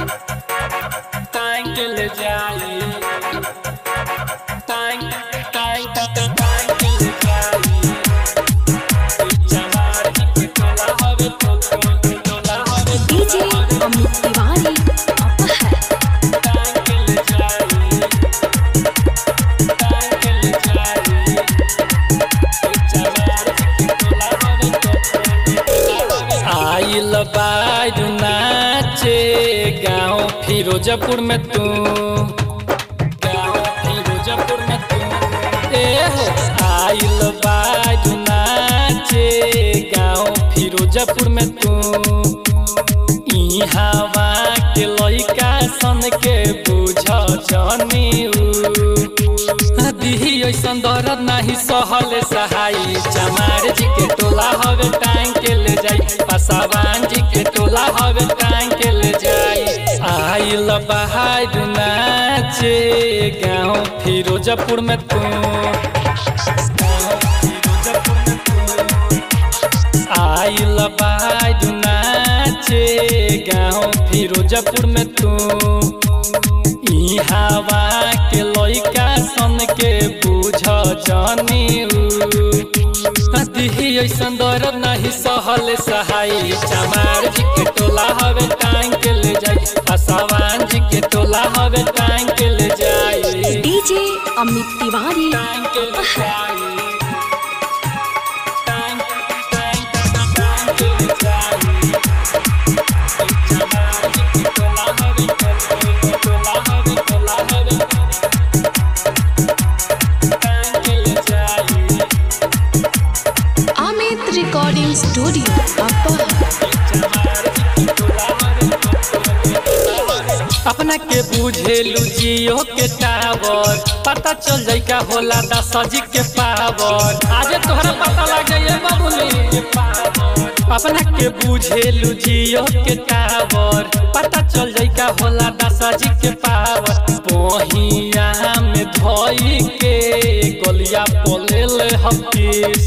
टांग के ले जाई टांग टांग टांग के ले जाई चमार के टोला हवे तो टोला हवे डीजे अमित तिवारी अपहर टांग के ले जाई टांग के ले जाई चमार के टोला हवे तो आइल बाजू नाचे गाँव फिरोजपुर में तू गाँव फिरोजपुर में तू ए हो आइल बाजू नाचे गाँव फिरोजपुर में तू ई हवा के लइका सन के बुझ जनी दिही ऐसन दर्द नाही सहल सहाई चमार जी के टोला हवे टांग के ले जाई पसावान जी के टोला हवे टांग के ले जाई आइल बहार नाचे गाँव फिरोजपुर में तू गाँव फिरोजपुर में तू आइल बाजू नाचे गाँव फिरोजपुर में तू ई हवा के लइका सन के बुझ जनी दिही ऐसन दर्द नहीं सहल सहाई चमार जी के टोला हवे टांग के ले जाई पसावान जी के टोला हवे टांग के ले जाई डीजे अमित तिवारी टांग के ले जाई टांग टांग टांग के ले जाई चमार जी के टोला हवे टोला हवे टोला हवे टांग के ले जाई अमित रिकॉर्डिंग स्टूडियो अपहर अपना के बुझेलू जियो के टावर पता चल जाई का होला दसजी के पावर आजे तोहरा पता लग जाइए बाबूली अपना के बुझेलू जियो के टावर पता चल जाई का होला दसजी के पावर बहिया में धोई के गलिया पोलेल हफिस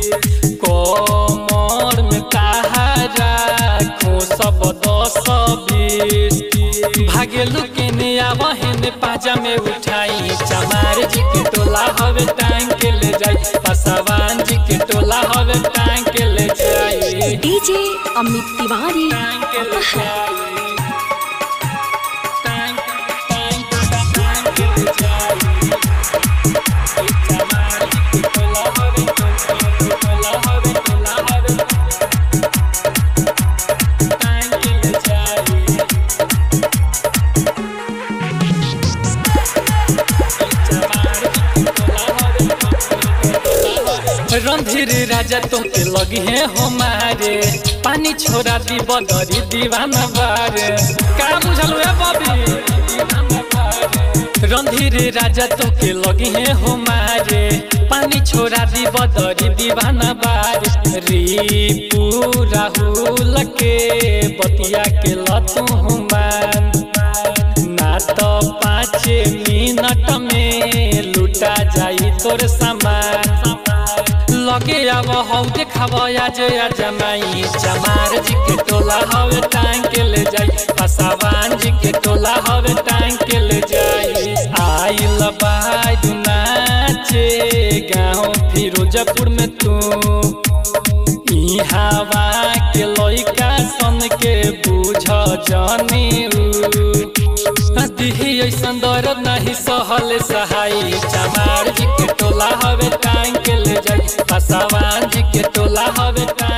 कमर में ताहारा खो सब दस बीस भागेलू के ने आवहन पाजा में उठाई चमार जी के टोला हवे टांग के ले जाई पसवान जी के टोला हवे टांग के ले जाई डीजे अमित तिवारी टांग के ले जाई टांग टांग टांग के ले जाई चमार जी के टोला हवे टोला हवे टोला हवे टांग के ले जाई रणधीर राजा तोके लगी है हमारे पानी छोड़ा दी बदरी दीवाना बारे का बुझल है बबी रणधीर राजा तोके लगी है हमारे पानी छोड़ा दी बदरी दीवाना बारे रिपू राहुल के बतिया के लतू हुमान ना तो पाँच मिनट में लुटा जाई तोर सामान लगे अब हौ देखाब आज जमाई चमार जी के टोला हवे टांग के ले जाई पसावान जी के टोला हवे टांग के ले जाई आइल बाजू नाचे गाँव फिरोजपुर में तू ई हवा के लइका सन के बुझ जनी दिही ऐसन दर्द नहीं सहल सहाई चमार जी के टोला हवे टांग के ले जाई पसावान जी के टोला हवे टांग